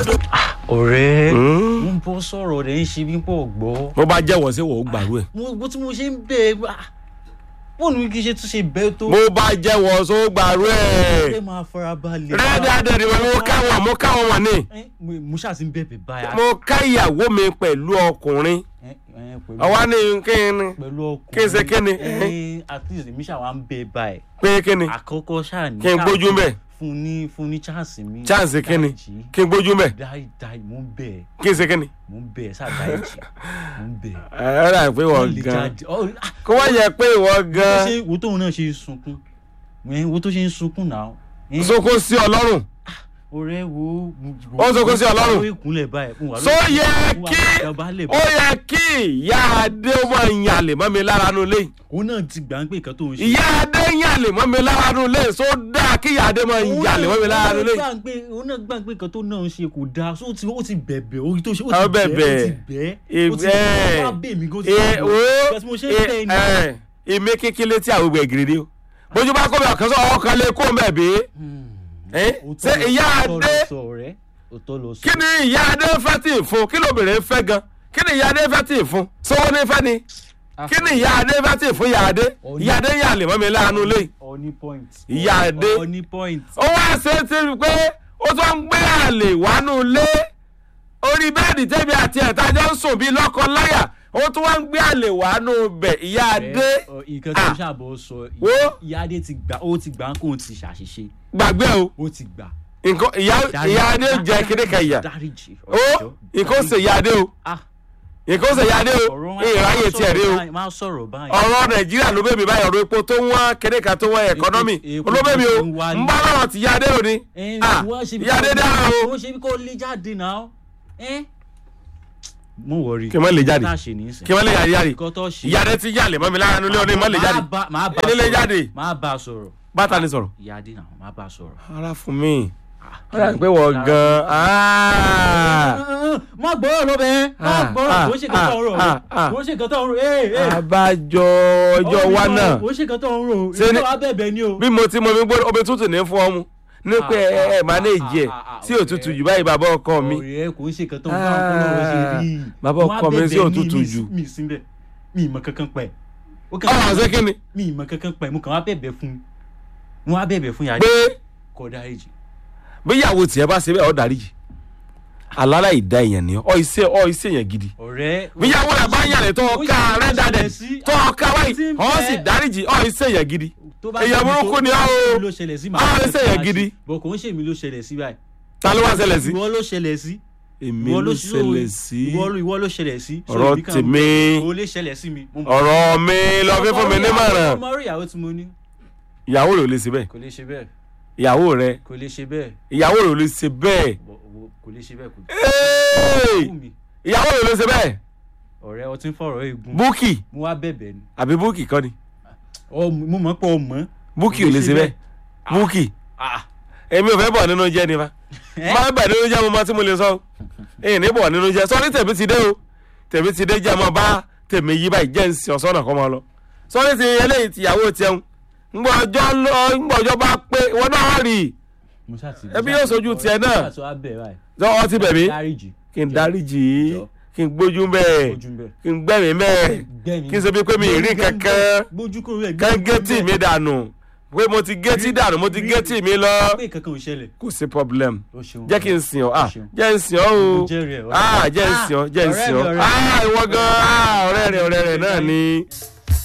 ọ̀rẹ́ mo ń bọ́ sọ̀rọ̀ rẹ̀ ń ṣe bí pọ̀ gbọ́. bó bá jẹ́wọ́ sí wò ó gbàrú ẹ̀. mo bó tí mo ṣe ń bẹ̀ ẹ́ bóun ni kì í ṣe tún ṣe bẹ́ẹ̀ tó. bó bá jẹ́wọ́ sí ó gbàrú ẹ̀. ẹ máa fara balẹ̀. rẹ́ẹ̀dẹ́ẹ̀dẹ́ ni mo káwọn mo káwọn wọn ni. Ẹ, mo mo ṣáà ti ń bẹ̀bẹ̀ báyà. mo ká ìyàwó mi pẹ̀lú ọkùnrin Ẹ, ẹ, pẹ̀lú- ọwọ́ ní kí ni pẹ̀lú ọkùnrin. kí n ṣe kí ni? Ẹ, at least èmi ṣáà wá ń bẹ̀ báyìí. pé kí ni àkọ́kọ́ ṣáà ní. kí n gbójú mbẹ̀ fún ní fún ní chance mi. chance kí ni Dáríjì. kí n gbójú mbẹ̀ dáì dáì mò ń bẹ̀ ẹ́ kí n ṣe kí ni. mò ń bẹ̀ ẹ́ ṣáà dáìjì mò ń bẹ̀ ẹ́. ẹ ẹ rà pé Wọ́n wọ́n lè gan jáde. Ọ, ah, kó wọ́n yẹ pé ìwọ bó gan ṣe wo tóun náà ṣe ń sunkún ẹ wo tó ṣe ń sunkún náà. Ẹ, sókó sí ọlọ́run ọ̀rẹ́ wo. Ó ń sunkún sí Ọlọ́run. ó ìkúnlẹ̀ báyìí. fún wa so lórí- yẹ fún wa kí dọ̀bálẹ̀ ó yẹ kí ìyá adé ó máa ń yàlè mọ́ mi lára nu lé òun náà ti gbà ń pé nǹkan tó ń ṣe. ìyá adé ń yàlè mọ́ mi lára nu lé so dáa kí ìyá adé máa ń Òun yàlè náà- mọ́ mi lára nu lé òun náà gbà ń pé- òun náà gbà ń pé nǹkan tó náà ń ṣe kò dáa so ó ti ó ti bẹ̀bẹ̀ orí tó ṣe ó Ó ti bẹ̀ bẹ̀bẹ̀. ó ti bẹ̀ ó ti Ẹ- bẹ̀ wá bẹ̀ mí gan ti ẹ bẹ̀ wo Because mo ṣe ń bẹ̀ ni. ẹ ìmí kékeré tí àwọn ògbẹ́ gírí o bójú bá kó bẹ̀ ọ̀kan sọ ọwọ́ kan lè kó mbẹ̀ bí ẹ Òótọ́ ṣé ló- ìyá òótọ́ adé ló sọ ọ̀rẹ́ òótọ́ ló sọ. kí ni ìyá adé fẹ́ tì í fún kí lóbìnrin fẹ́ gan kí ni ìyá adé fẹ́ tì í fún sówó ní fẹ́ ni kí ni ìyá adé fẹ́ tì í fún ìyá adé ìyá adé yàlè mọ́ mi lára nu lé Ọ̀ní point. Ìyá Adé. Ọ̀ní point. ó wá ṣe é ti rí pé ó tún ń gbé àlè wánú lé orí bẹ́ẹ̀dì tẹ́bi àti ẹ̀tájọ́ ń sùn bíi lọ́kọ láyà ó tún wá ń gbé àlè wánú bẹ̀ ìyá adé Ẹ, ọ, nǹkan tó Ah. ń ṣàbọ̀ sọ Wo. ìyá adé ti gbà ó ti gbà kó o ti ṣàṣìṣe gbàgbé o ó ti gbà. nǹkan ìyá ìyá adé jẹ kéde ka ìyá dáríjì ó nǹkan ó ṣe ìyá adé o ah nǹkan ó ṣe ìyá adé o ọ̀rọ̀ wọn ìráyè tiẹ̀ rí o máa sọ̀rọ̀ báyìí. ọ̀rọ̀ nàìjíríà ló bèbè báyìí ọ̀rọ̀ epo tó wọ́n kéde ka tó wọ́n ẹ̀kọ́nọ́mì epo olóbèbè o tó ń wá ní- ń bá lọ́rọ̀ ti ìyá adé o ni Ẹ, Ah, wọ́n ṣe bí ìyá adé kò- dára o wọ́n ṣe bí kò lè jáde náà. ẹ mo wọrí. kí wọ́n lè jáde tá a ṣe nìyí sìn. kí wọ́n lè jáde jáde nǹkan tó ṣe. ìyá adé ti yàlè mọ́ mi lára nulẹ̀ òní mọ́ lè jáde Máa bá- máa bá Èdè lè sọ̀rọ̀. jáde. máa bá a sọ̀rọ̀. bàtà ni sọ̀rọ̀. ìyá adé náà máa bá a sọ̀rọ̀. ara fún mi ara pé wọ́n gan-an má gbọ́rọ̀ ló bẹ́ẹ̀ má Ah, gbọ́rọ̀ ah, kò ń ṣe nǹkan tó ń rò ah, ah. kò ń ṣe nǹkan tó ń rò ee ee. abájọ ọjọ́ wa náà kò ń ṣe nǹkan tó ń rò Ṣé ní- ìjọba abẹ́bẹ̀ ni o. bí mo ti mọ mi gbọ́dọ̀ omi tútù ní fún ọmú ní pé Ah, ẹ ẹ ah, máa ní ah, ìjẹ ah, ah, sí òtútù ọ̀rẹ́. jù báyìí bàbá ọkọ mi ọ̀rẹ́ kò ń ṣe nǹkan tó ń bá ọkọ lọ́wọ́ ṣe rí i. Bàbá Wọ́n á ọkọ mi sí bẹ̀bẹ̀ ní òtútù mi- jù. mi sí bẹ́ẹ̀ mi ìmọ̀ kankan pẹ̀. Ó kàn ọ̀hún wá- ṣé kí ni mi ìmọ̀ kankan pẹ̀ mo kàn wá bẹ̀bẹ̀ fún mo wá bẹ̀bẹ̀ fún yàrá pé kọ́ dáríjì. bí ìyàwó tiẹ̀ bá ṣe bẹ́ẹ̀ ọ̀ dáríjì àlálà ìdá èèyàn ni ọ iṣẹ́ ọ iṣẹ́ èèyàn gidi ọ̀rẹ́ bí ìyàwó rẹ̀ bá yàrá tó ọ̀ka rẹ̀ dáadẹ̀ tó ọ̀ka báyìí ọ̀ sì dáríjì ọ̀ iṣẹ́ èèyàn gidi tó bá èèyàn ṣe mí burúkú tó- ni ọ́ o. ló ṣẹlẹ̀ sí Ah, ó ṣèyàn gidi. bọ̀ kò ń ṣèmi ló ṣẹlẹ̀ sí báyìí. ta ló wá ṣẹlẹ̀ sí. ìwọ ló ṣẹlẹ̀ sí. èmi ìwọ ló ṣe- ṣẹlẹ̀ sí ìwọ ló ìwọ ló ṣẹlẹ̀ sí. So, ọ̀rọ̀ èmi kàn- tèmi o lè ṣẹlẹ̀ sí mi. mo mọ̀. ọ̀rọ̀ mi lọ fi fún mi nímọ̀ràn ọmọ orí ìyàwó tí mo ní ìyàwó rẹ̀ ò lè ṣe bẹ́ẹ̀ kò lè ṣe bẹ́ẹ̀ ìyàwó rẹ̀ kò lè ṣe bẹ́ẹ̀ ìyàwó rẹ̀ ò lè ṣe bẹ́ẹ̀ Bọ̀- wo- kò lè ṣe bẹ́ẹ̀ kò Hey! wù mí. ìyàwó rẹ̀ ò lè ṣe bẹ́ẹ̀ ọ̀rẹ́ ọtí ń fọ̀rọ̀ egun búkì mo wá bẹ̀bẹ̀ ni àbí búkì kọ́ ni Ọ- mo mọ̀ pé ọmọ. búkì ò lè ṣe bẹ́ẹ̀ búkì Ah. èmi ò fẹ́ bọ̀ nínú jẹ́ ni fa Ẹ́? máa bẹ̀ nínú jẹ́ mo máa tí mo lè sọ èyí ní bọ̀ nínú jẹ́ sọ́ni tèmi ti dé o tèmi ti dé jẹ́ mo bá tèmi yí báyìí jẹ́ nsì ọ̀sọ́nà kọ́ máa lọ sọ́ni ti eléyìí tìyàwó tiẹun ńgbọ́ ọjọ́ lọ ńgbọ́ ọjọ́ bá pé wọn náà rí i Mo ṣáà ti- Ẹbí yóò sojú tiẹ̀ náà. Mo ṣáà ti wá bẹ̀ báyìí. sọ ọtí bẹ̀mí dáríjì kí n dáríjì í Jọ. kí n gbójú bẹ́ẹ̀ ojú ń bẹ̀. kí n gbẹ̀mí bẹ́ẹ̀ Gbẹ̀mí. kí n ṣe bí pé mi ì rí kankan gbójú kúrò rẹ̀ kán gétì mi dànù pé mo ti gétì dànù mo ti gétì mi lọ pé kankan ò ṣẹlẹ̀. kò sí problem o ṣeun. jẹ́ kí n sìn ọ́ ah O ṣeun. jẹ́ n sìn ọ́ o Mo jẹ́rìí ẹ̀, ọ̀rẹ́. ah jẹ́ n sìn ọ́ jẹ́ n ọ̀rẹ́ sìn mi, ọ́ ọ̀rẹ́ mi. ah ìwọ gan ah ọ̀rẹ́ rẹ̀ ọ̀rẹ́ rẹ̀ náà ni.